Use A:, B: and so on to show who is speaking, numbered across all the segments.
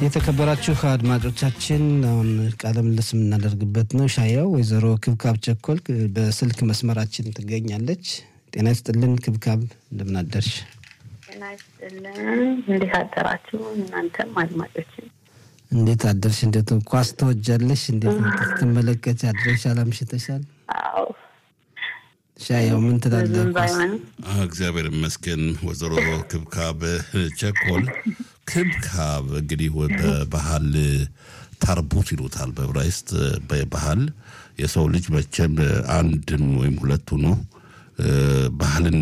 A: የተከበራችሁ አድማጮቻችን አሁን ቃለ ምልልስ የምናደርግበት ነው። ሻያው ወይዘሮ ክብካብ ቸኮል በስልክ መስመራችን ትገኛለች። ጤና ይስጥልን ክብካብ፣ እንደምን አደርሽ?
B: ጤና ይስጥልን። እንዴት አደራችሁ? እናንተም አድማጮችን
A: እንዴት አደርሽ? እንዴት ኳስ ተወጃለሽ? እንዴት ስትመለከች አድረሻል? አምሽተሻል?
B: አዎ
A: ሻያው ምን ትላለህ?
B: ዝም
A: ኳስ
B: ባይሆንም
C: እግዚአብሔር ይመስገን ወይዘሮ ክብካብ ቸኮል። ክብካብ እንግዲህ በባህል ታርቡት ይሉታል በዕብራይስጥ በባህል የሰው ልጅ መቼም አንድም ወይም ሁለቱ ነው ባህልን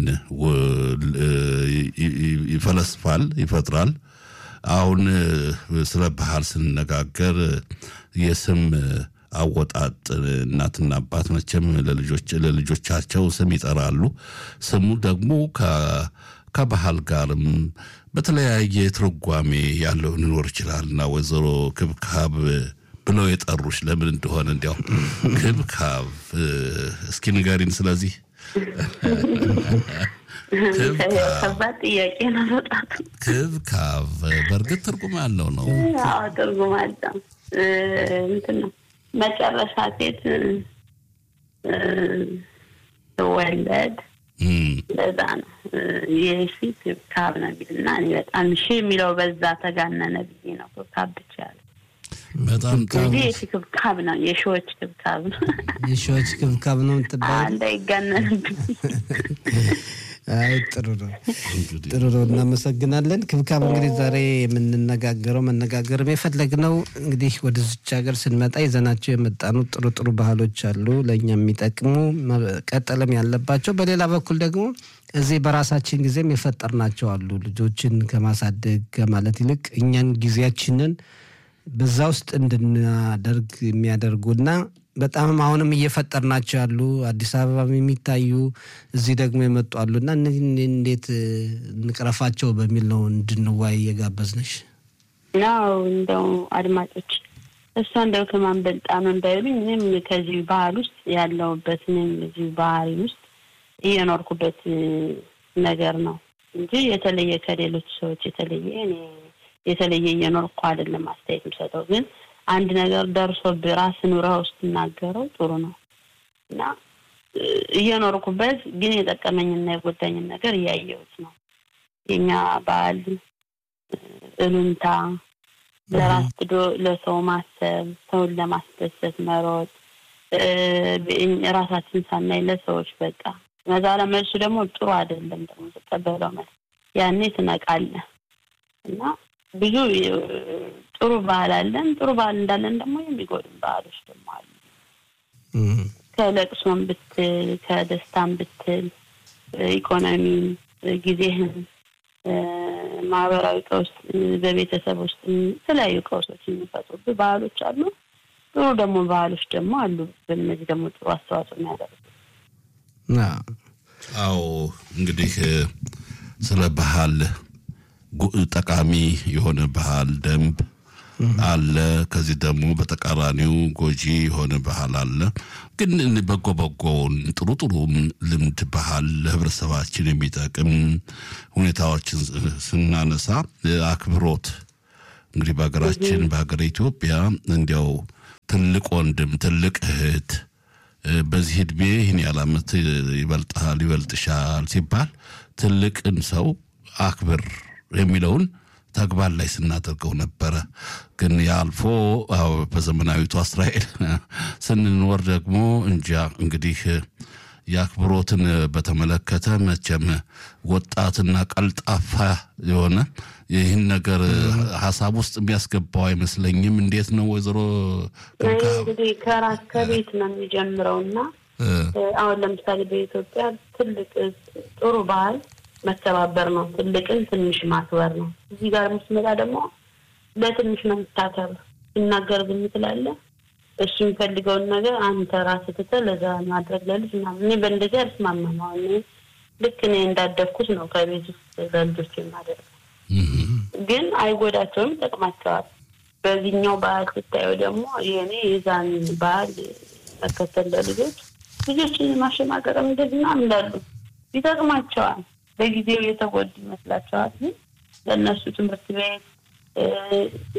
C: ይፈለስፋል ይፈጥራል። አሁን ስለ ባህል ስንነጋገር የስም አወጣጥ እናትና አባት መቼም ለልጆች ለልጆቻቸው ስም ይጠራሉ። ስሙ ደግሞ ከባህል ጋርም በተለያየ ትርጓሜ ያለው ሊኖር ይችላል እና ወይዘሮ ክብካብ ብለው የጠሩሽ ለምን እንደሆነ እንዲያው ክብካብ እስኪ ንገሪን። ስለዚህ
B: ከባድ ጥያቄ ነው በጣም
C: ክብካብ በእርግጥ ትርጉም ያለው ነው።
B: አዎ ትርጉም አለው። እንትን ነው መጨረሻ ሴት ትወለድ ለዛ ነው የሺ ክብካብ ነው የሚልና እኔ በጣም ሺ የሚለው በዛ ተጋነነ ብዬ ነው ክብካብ ብቻ ያለ
C: በጣም
B: እንጂ የሺ ክብካብ ነው የሺዎች ክብካብ ነው
A: የሺዎች ክብካብ ነው የምትባለው?
B: እንዳይጋነንብኝ
A: አይ ጥሩ ነው ጥሩ ነው። እናመሰግናለን ክብካብ። እንግዲህ ዛሬ የምንነጋገረው መነጋገር የፈለግነው እንግዲህ ወደዚች ሀገር ስንመጣ ይዘናቸው የመጣኑ ጥሩ ጥሩ ባህሎች አሉ ለእኛ የሚጠቅሙ መቀጠልም ያለባቸው፣ በሌላ በኩል ደግሞ እዚህ በራሳችን ጊዜም የፈጠርናቸው አሉ ልጆችን ከማሳደግ ከማለት ይልቅ እኛን ጊዜያችንን በዛ ውስጥ እንድናደርግ የሚያደርጉና በጣም አሁንም እየፈጠርናቸው ያሉ አዲስ አበባ የሚታዩ እዚህ ደግሞ የመጡ አሉና እነዚህ እንዴት እንቅረፋቸው በሚል ነው እንድንዋይ የጋበዝነሽ።
B: ናው እንደው አድማጮች እሷ እንደው ከማን በልጣ ነው እንዳይሉኝ እኔም ከዚህ ባህል ውስጥ ያለሁበት እኔም እዚህ ባህል ውስጥ እየኖርኩበት ነገር ነው እንጂ የተለየ ከሌሎች ሰዎች የተለየ እኔ የተለየ እየኖርኩ አይደለም አስተያየት የምሰጠው ግን አንድ ነገር ደርሶብህ ራስህ ኑረኸው ስትናገረው ጥሩ ነው እና እየኖርኩበት ግን የጠቀመኝና የጎዳኝን ነገር እያየሁት ነው። የኛ ባህል እሉንታ፣ ለራስ ብዶ ለሰው ማሰብ፣ ሰውን ለማስደሰት መሮጥ፣ ራሳችን ሳናይ ለሰዎች በቃ መዛላ መልሱ ደግሞ ጥሩ አይደለም። ደግሞ ተቀበለው መልስ ያኔ ትነቃለህ እና ብዙ ጥሩ ባህል አለን። ጥሩ ባህል እንዳለን ደግሞ የሚጎድም ባህሎች ደግሞ አሉ። ከለቅሶም ብትል ከደስታም ብትል ኢኮኖሚን፣ ጊዜህን፣ ማህበራዊ ቀውስ በቤተሰብ ውስጥ የተለያዩ ቀውሶች የሚፈጥሩብህ ባህሎች አሉ። ጥሩ ደግሞ ባህሎች ደግሞ አሉ። በእነዚህ ደግሞ ጥሩ አስተዋጽኦ የሚያደርጉ
C: አዎ እንግዲህ ስለ ባህል ጠቃሚ የሆነ ባህል ደንብ አለ። ከዚህ ደግሞ በተቃራኒው ጎጂ የሆነ ባህል አለ። ግን በጎ በጎውን ጥሩ ጥሩ ልምድ ባህል ለህብረተሰባችን የሚጠቅም ሁኔታዎችን ስናነሳ አክብሮት እንግዲህ በሀገራችን በሀገር ኢትዮጵያ እንዲያው ትልቅ ወንድም ትልቅ እህት በዚህ እድሜ ይህን ያህል ዓመት ይበልጥሃል ይበልጥሻል ሲባል ትልቅን ሰው አክብር የሚለውን ተግባር ላይ ስናደርገው ነበረ። ግን የአልፎ በዘመናዊቷ እስራኤል ስንኖር ደግሞ እንጃ እንግዲህ የአክብሮትን በተመለከተ መቼም ወጣትና ቀልጣፋ የሆነ ይህን ነገር ሀሳብ ውስጥ የሚያስገባው አይመስለኝም። እንዴት ነው ወይዘሮ
B: እንግዲህ ከራስ ከቤት ነው የሚጀምረው እና አሁን ለምሳሌ በኢትዮጵያ ትልቅ ጥሩ ባህል መከባበር ነው። ትልቅን ትንሽ ማክበር ነው። እዚህ ጋር የምትመጣ ደግሞ ለትንሽ ነው የምታከብር። ሲናገር ዝም ትላለህ። እሱ የሚፈልገውን ነገር አንተ ራስህ ትተህ ለዛ ማድረግ ለልጅ ምናምን። እኔ በእንደዚህ አልስማማም። አሁን እኔ ልክ እኔ እንዳደግኩት ነው ከቤት ውስጥ ለልጆች የማደርገው። ግን አይጎዳቸውም፣ ይጠቅማቸዋል። በዚህኛው ባህል ስታየው ደግሞ የእኔ የዛን ባህል መከተል ለልጆች ልጆችን ማሸማቀቅም እንደዚህ ምናምን እንዳሉ ይጠቅማቸዋል። በጊዜው የተጎዱ ይመስላቸዋል። ግን ለእነሱ ትምህርት ቤት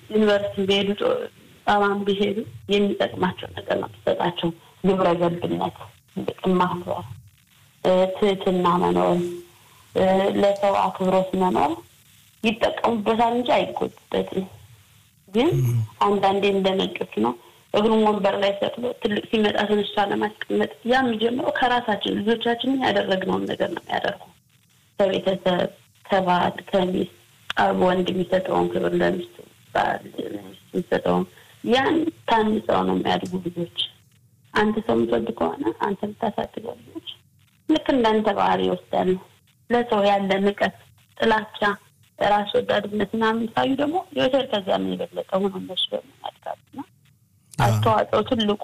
B: ዩኒቨርሲቲ ቢሄዱ ጣባን ቢሄዱ የሚጠቅማቸው ነገር ነው የሚሰጣቸው። ግብረ ገብነት፣ ጥቅም ማክበር፣ ትህትና መኖር፣ ለሰው አክብሮት መኖር ይጠቀሙበታል እንጂ አይጎዱበትም። ግን አንዳንዴ እንደነጮች ነው እግሩን ወንበር ላይ ሰቅሎ ትልቅ ሲመጣ ትንሿ ለማስቀመጥ ያ የሚጀምረው ከራሳችን ልጆቻችንን ያደረግነውን ነገር ነው የሚያደርጉ ከቤተሰብ ከባል ከሚስት ወንድ የሚሰጠውን ክብር ለሚስቱ ባል ሚስት የሚሰጠውን ያን ታንጸው ነው የሚያድጉ ልጆች። አንተ ሰው የምትወድ ከሆነ አንተ የምታሳድገው ልጆች ልክ እንዳንተ ባህሪ ይወስዳሉ። ለሰው ያለ ንቀት፣ ጥላቻ፣ ራስ ወዳድነት ምናምን ሳዩ ደግሞ የወተር ከዚያ ምን የበለጠ ሆኖ እነሱ ደግሞ ያድጋሉና አስተዋጽኦ ትልቁ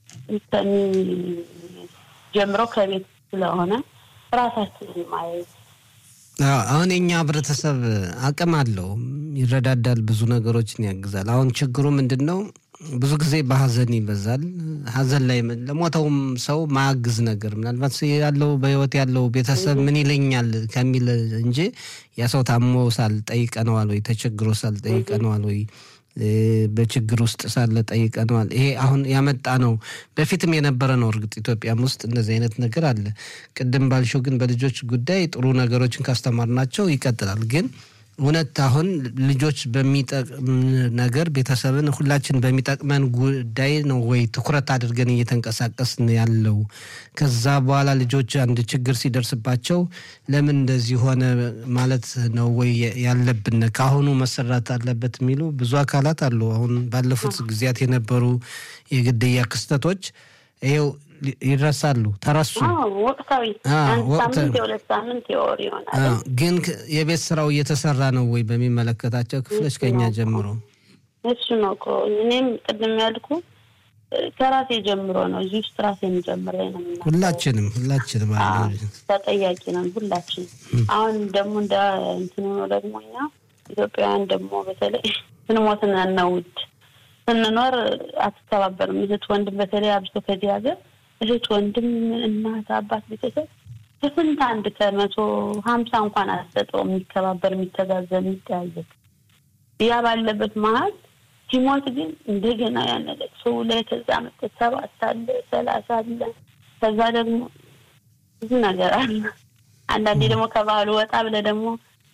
B: ጀምረው ከቤት ስለሆነ ራሳችንን ማየት
A: አሁን የኛ ህብረተሰብ አቅም አለው፣ ይረዳዳል፣ ብዙ ነገሮችን ያግዛል። አሁን ችግሩ ምንድን ነው? ብዙ ጊዜ በሀዘን ይበዛል። ሀዘን ላይ ለሞተውም ሰው ማያግዝ ነገር ምናልባት ያለው በህይወት ያለው ቤተሰብ ምን ይለኛል ከሚል እንጂ ያ ሰው ታሞ ሳልጠይቀነዋል ወይ ተቸግሮ ሳልጠይቀነዋል ወይ በችግር ውስጥ ሳለ ጠይቀነዋል። ይሄ አሁን ያመጣ ነው። በፊትም የነበረ ነው። እርግጥ ኢትዮጵያም ውስጥ እንደዚህ አይነት ነገር አለ። ቅድም ባልሽው ግን በልጆች ጉዳይ ጥሩ ነገሮችን ካስተማርናቸው ይቀጥላል። ግን እውነት አሁን ልጆች በሚጠቅም ነገር ቤተሰብን ሁላችን በሚጠቅመን ጉዳይ ነው ወይ ትኩረት አድርገን እየተንቀሳቀስን ያለው? ከዛ በኋላ ልጆች አንድ ችግር ሲደርስባቸው ለምን እንደዚህ ሆነ ማለት ነው ወይ ያለብን? ከአሁኑ መሰራት አለበት የሚሉ ብዙ አካላት አሉ። አሁን ባለፉት ጊዜያት የነበሩ የግድያ ክስተቶች ይኸው ይረሳሉ፣ ተረሱ።
B: ወቅታዊ ሳምንት የሁለት ሳምንት የወር ይሆናል።
A: ግን የቤት ስራው እየተሰራ ነው ወይ በሚመለከታቸው ክፍሎች ከኛ ጀምሮ?
B: እሱ ነው እኮ እኔም ቅድም ያልኩ ከራሴ ጀምሮ ነው። እዚህ ውስጥ ራሴን ጀምረ ነው።
A: ሁላችንም ሁላችንም
B: ተጠያቂ ነን ሁላችን። አሁን ደግሞ እንደ እንትን ሆኖ ደግሞ እኛ ኢትዮጵያውያን ደግሞ በተለይ ስንሞትን እናውድ ስንኖር አትተባበርም። እህት ወንድም፣ በተለይ አብሶ ከዚህ ሀገር እህት ወንድም፣ እናት፣ አባት፣ ቤተሰብ ከስንት አንድ ከመቶ ሀምሳ እንኳን አትሰጠውም። የሚከባበር የሚተጋዘብ፣ የሚጠያየቅ ያ ባለበት መሀል ሲሞት ግን እንደገና ያነለ ሰው ላይ ከዛ መጠ ሰባት አለ ሰላሳ አለ ከዛ ደግሞ ብዙ ነገር አለ። አንዳንዴ ደግሞ ከባህሉ ወጣ ብለ ደግሞ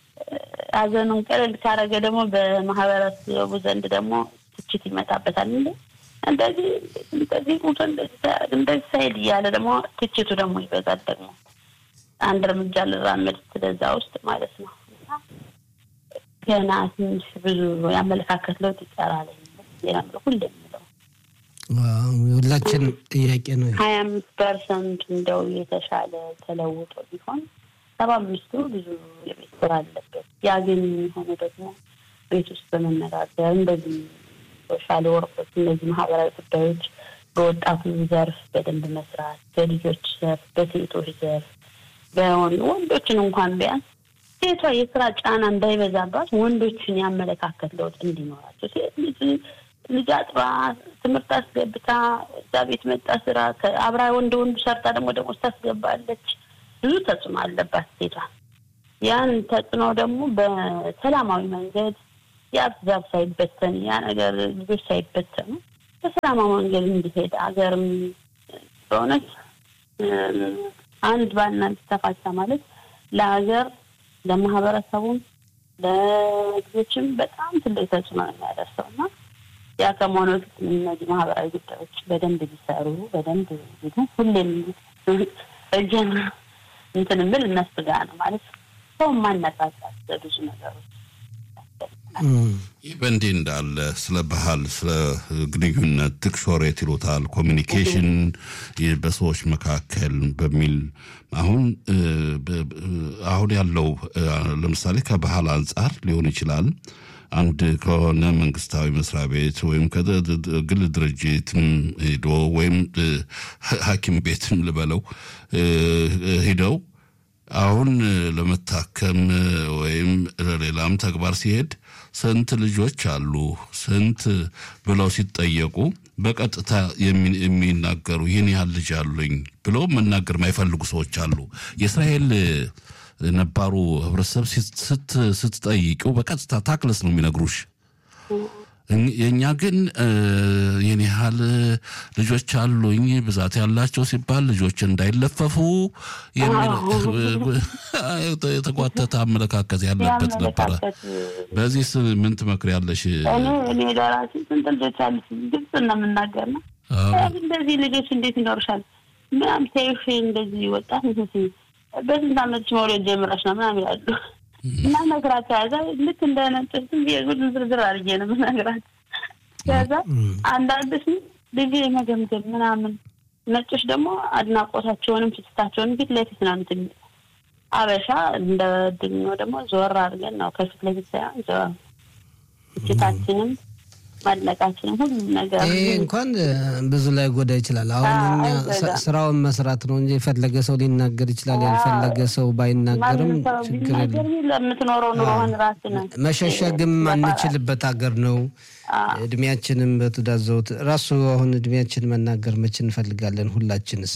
B: ሀዘኑን ቀለል ካረገ ደግሞ በማህበረሰቡ ዘንድ ደግሞ ትችት ይመጣበታል። እንደ እንደዚህ እንደዚህ ቁቶ እንደዚህ ሳይል እያለ ደግሞ ትችቱ ደግሞ ይበዛል። ደግሞ አንድ እርምጃ ልራመድ ስለዛ ውስጥ ማለት ነው። ገና ትንሽ ብዙ ያመለካከት ለውጥ ይቀራል። የምለው ሁሌ የምለው
A: ሁላችን ጥያቄ ነው።
B: ሀያ አምስት ፐርሰንት እንደው የተሻለ ተለውጦ ቢሆን ሰባ አምስቱ ብዙ የቤት ስራ አለበት። ያ ግን የሚሆነው ደግሞ ቤት ውስጥ በመነጋገር እንደዚህ ሶሻል ወርኮች እነዚህ ማህበራዊ ጉዳዮች በወጣቱ ዘርፍ በደንብ መስራት፣ በልጆች ዘርፍ፣ በሴቶች ዘርፍ በሆኑ ወንዶችን እንኳን ቢያንስ ሴቷ የስራ ጫና እንዳይበዛባት ወንዶችን ያመለካከት ለውጥ እንዲኖራቸው ሴት ልጅ ልጅ አጥባ ትምህርት አስገብታ እዛ ቤት መጣ ስራ አብራ ወንድ ወንዱ ሰርታ ደግሞ ደግሞ ታስገባለች። ብዙ ተጽዕኖ አለባት ሴቷ። ያን ተጽዕኖ ደግሞ በሰላማዊ መንገድ የአብዛብ ሳይበተን ያ ነገር ልጆች ሳይበተኑ በሰላማዊ መንገድ እንዲሄድ አገርም በእውነት አንድ ባልና ሚስት ተፋታ ማለት ለሀገር ለማህበረሰቡም ለልጆችም በጣም ትልቅ ተጽዕኖ ነው የሚያደርሰው እና ያ ከመሆኑ በፊት እነዚህ ማህበራዊ ጉዳዮች በደንብ ቢሰሩ በደንብ ሁሌም እጀን እንትን ብል እነሱ ጋር ነው ማለት ሰው ማነቃቃት በብዙ ነገሮች
C: ይህ በእንዲህ እንዳለ ስለ ባህል፣ ስለ ግንኙነት ትክሾሬት ይሉታል ኮሚኒኬሽን በሰዎች መካከል በሚል አሁን አሁን ያለው ለምሳሌ ከባህል አንጻር ሊሆን ይችላል። አንድ ከሆነ መንግስታዊ መስሪያ ቤት ወይም ከግል ድርጅትም ሄዶ ወይም ሐኪም ቤትም ልበለው ሂደው አሁን ለመታከም ወይም ለሌላም ተግባር ሲሄድ ስንት ልጆች አሉ ስንት ብለው ሲጠየቁ በቀጥታ የሚናገሩ ይህን ያህል ልጅ አሉኝ ብለው መናገር የማይፈልጉ ሰዎች አሉ። የእስራኤል ነባሩ ህብረተሰብ ስትጠይቂው በቀጥታ ታክለስ ነው የሚነግሩሽ የእኛ ግን ይህን ያህል ልጆች አሉኝ ብዛት ያላቸው ሲባል ልጆች እንዳይለፈፉ የሚል የተጓተተ አመለካከት ያለበት ነበረ። በዚህ ምን ትመክሪያለሽ?
B: እኔ እኔ ለራሴ ስንት ልጆች አሉ ግልጽ ነው የምናገር ነው። እንደዚህ ልጆች እንዴት ይኖርሻል ምናምን ተይሽ እንደዚህ ወጣት በስንት አመት መውለድ ጀምረሽ ነው ምናምን ይላሉ። እና ነግራቸው ያዛ ልክ እንደ ነጮች ዝም ብዬ ጉድን ዝርዝር አድርጌ ነው የምነግራቸው። ከዛ አንዳንዶች ልጅ የመገምገም ምናምን ነጮች ደግሞ አድናቆታቸውንም ፍትታቸውንም ፊት ለፊት ነው እንትን አበሻ እንደ ድኖ ደግሞ ዞር አድርገን ነው ከፊት ለፊት ሳይሆን ዞር ፍትታችንም ማድነቃችንም ሁሉም ነገር
A: ይሄ እንኳን ብዙ ላይ ጎዳ ይችላል። አሁን እኛ ስራውን መስራት ነው እንጂ የፈለገ ሰው ሊናገር ይችላል። ያልፈለገ ሰው ባይናገርም ችግር የለም።
B: ለምትኖረው ኑሮህን ራስህ ነው
A: መሸሸግም አንችልበት ሀገር ነው። እድሜያችንም በትዳር ዘውት ራሱ አሁን እድሜያችን መናገር መች እንፈልጋለን? ሁላችንስ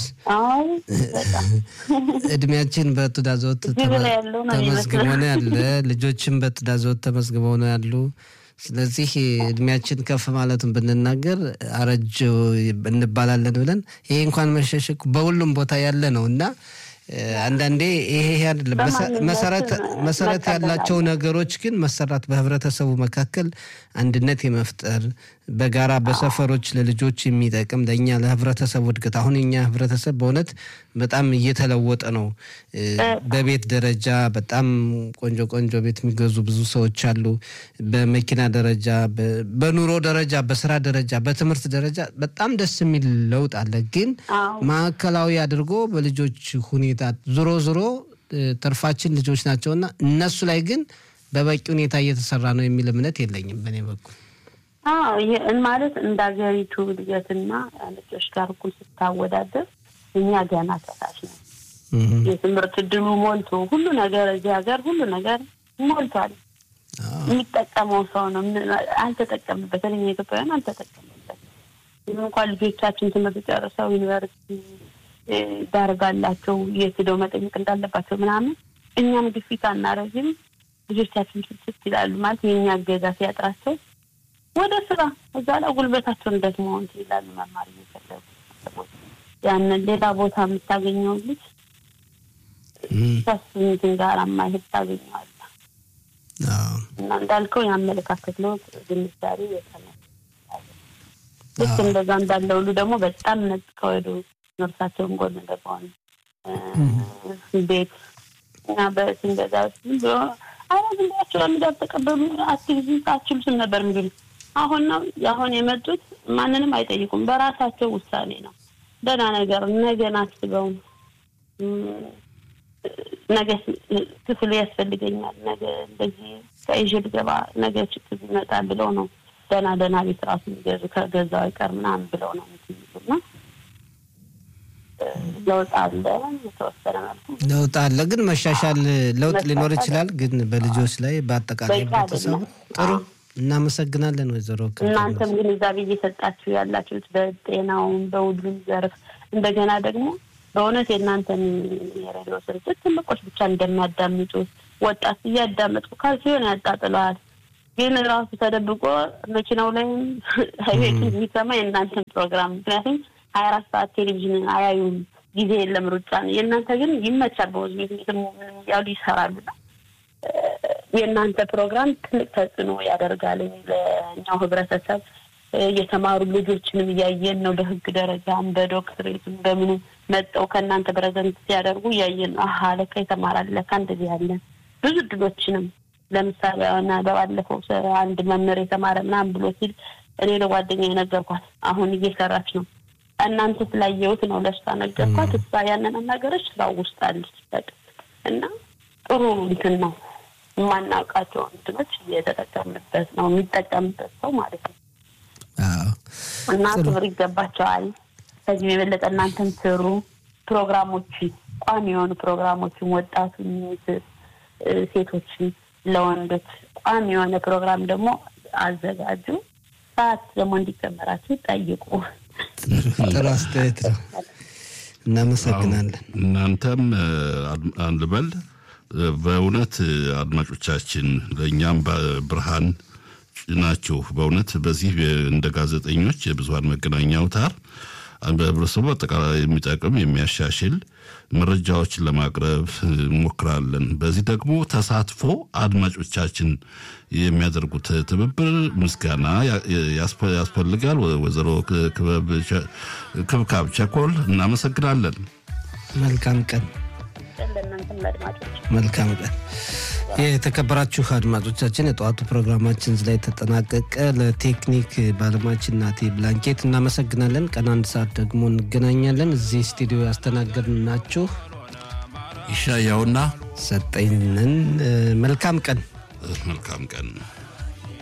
A: እድሜያችን በትዳር ዘውት ተመዝግቦ ነው ያለ። ልጆችም በትዳር ዘውት ተመዝግበው ነው ያሉ። ስለዚህ እድሜያችን ከፍ ማለቱን ብንናገር አረጅ እንባላለን ብለን ይሄ እንኳን መሸሸግ በሁሉም ቦታ ያለ ነው እና አንዳንዴ ይሄ አይደለም መሰረት ያላቸው ነገሮች ግን መሰራት በህብረተሰቡ መካከል አንድነት የመፍጠር በጋራ በሰፈሮች ለልጆች የሚጠቅም ለእኛ ለህብረተሰቡ እድገት አሁን የኛ ህብረተሰብ በእውነት በጣም እየተለወጠ ነው። በቤት ደረጃ በጣም ቆንጆ ቆንጆ ቤት የሚገዙ ብዙ ሰዎች አሉ። በመኪና ደረጃ፣ በኑሮ ደረጃ፣ በስራ ደረጃ፣ በትምህርት ደረጃ በጣም ደስ የሚል ለውጥ አለ። ግን ማዕከላዊ አድርጎ በልጆች ሁኔታ ዞሮ ዞሮ ትርፋችን ልጆች ናቸውና እነሱ ላይ ግን በበቂ ሁኔታ እየተሰራ ነው የሚል እምነት የለኝም በእኔ በኩል።
B: ይህን ማለት እንደ ሀገሪቱ እድገትና ልጆች ጋር እኩል ስታወዳደር እኛ ገና ከታች ነው። የትምህርት እድሉ ሞልቶ ሁሉ ነገር እዚህ ሀገር ሁሉ ነገር ሞልቷል። የሚጠቀመው ሰው ነው አልተጠቀምበት። እኛ ኢትዮጵያውያን አልተጠቀምበት። እንኳን ልጆቻችን ትምህርት ጨርሰው ዩኒቨርሲቲ ዳርጋላቸው የት ሄደው መጠየቅ እንዳለባቸው ምናምን እኛም ግፊት አናረግም። ልጆቻችን ስስት ይላሉ ማለት የእኛ እገዛ ሲያጥራቸው ወደ ስራ እዛ ላይ ጉልበታቸውን ደግሞ እንትን ይላሉ። መማር እየፈለጉ ያንን ሌላ ቦታ የምታገኘው ልጅ ከሱ እንትን ጋር ማይሄድ ታገኘዋለህ። እና እንዳልከው የአመለካከት ለውጥ ግንዛቤ የተነ ልክ እንደዛ እንዳለ ሁሉ ደግሞ በጣም ነጥቀው ሄዱ ነፍሳቸውን ጎን ገባውን ቤት እና በስንገዛ ዝም ብሎ አረ ዝም ብላችሁ ለምዳብ ተቀበሉ አትግዙ አችሉትም ነበር የሚሉ አሁን ነው አሁን የመጡት ማንንም አይጠይቁም። በራሳቸው ውሳኔ ነው። ደህና ነገር ነገን አስበው ነገ ክፍሉ ያስፈልገኛል፣ ነገ እንደዚህ ከይዤ ልገባ፣ ነገ ችግር ይመጣል ብለው ነው ደህና ደህና ቤት ራሱ የሚገዙ ከገዛው አይቀር ምናምን ብለው ነው የሚሉና ለውጥ አለ። የተወሰነ መልኩ
A: ለውጥ አለ፣ ግን መሻሻል ለውጥ ሊኖር ይችላል። ግን በልጆች ላይ በአጠቃላይ ቤተሰቡ ጥሩ እናመሰግናለን ወይዘሮ
B: እናንተም ግንዛቤ እየሰጣችሁ ያላችሁት በጤናውም በሁሉም ዘርፍ እንደገና ደግሞ በእውነት የእናንተን የሬዲዮ ስርጭት ትልቆች ብቻ እንደሚያዳምጡ ወጣት እያዳመጡ ካልሲሆን ያጣጥለዋል። ግን ራሱ ተደብቆ መኪናው ላይም ቤቱ የሚሰማ የእናንተን ፕሮግራም ምክንያቱም ሀያ አራት ሰዓት ቴሌቪዥን አያዩም። ጊዜ የለም፣ ሩጫ ነው። የእናንተ ግን ይመቻል። በወዝ ቤት ምንም ያሉ ይሰራሉና የእናንተ ፕሮግራም ትልቅ ተጽዕኖ ያደርጋል ለእኛው ህብረተሰብ። የተማሩ ልጆችንም እያየን ነው። በህግ ደረጃም በዶክትሬትም በምኑ መጠው ከእናንተ ፕሬዘንት ሲያደርጉ እያየን ነው። አሀ ለካ የተማራል ለካ እንደዚህ ያለ ብዙ እድሎችንም ለምሳሌ ሆነ በባለፈው አንድ መምህር የተማረ ምናምን ብሎ ሲል እኔ ለጓደኛ የነገርኳት አሁን እየሰራች ነው። እናንተ ስላየሁት ነው ለእሷ ነገርኳት። እሷ ያንን አናገረች። ስራው ውስጥ አለች በቃ እና ጥሩ እንትን ነው። የማናውቃቸው እንትኖች እየተጠቀምበት ነው የሚጠቀምበት ሰው ማለት ነው። እና ክብር ይገባቸዋል። ከዚህም የበለጠ እናንተም ስሩ። ፕሮግራሞችን ቋሚ የሆኑ ፕሮግራሞችን ወጣቱን፣ ሴቶችን፣ ለወንዶች ቋሚ የሆነ ፕሮግራም ደግሞ አዘጋጁ። ሰዓት ደግሞ እንዲጨመራችሁ ጠይቁ።
A: ጥሩ አስተያየት ነው። እናመሰግናለን።
C: እናንተም አንልበል በእውነት አድማጮቻችን ለእኛም ብርሃን ናችሁ። በእውነት በዚህ እንደ ጋዜጠኞች የብዙሀን መገናኛ አውታር በህብረተሰቡ አጠቃላይ የሚጠቅም የሚያሻሽል መረጃዎችን ለማቅረብ እንሞክራለን። በዚህ ደግሞ ተሳትፎ አድማጮቻችን የሚያደርጉት ትብብር ምስጋና ያስፈልጋል። ወይዘሮ ክብካብ ቸኮል እናመሰግናለን።
A: መልካም ቀን። መልካም ቀን። የተከበራችሁ አድማጮቻችን የጠዋቱ ፕሮግራማችን እዚህ ላይ ተጠናቀቀ። ለቴክኒክ ባለሙያችን ናቴ ብላንኬት እናመሰግናለን። ቀን አንድ ሰዓት ደግሞ እንገናኛለን። እዚህ ስቱዲዮ ያስተናገድናችሁ
C: ይሻያውና
A: ሰጠኝንን መልካም ቀን
C: መልካም ቀን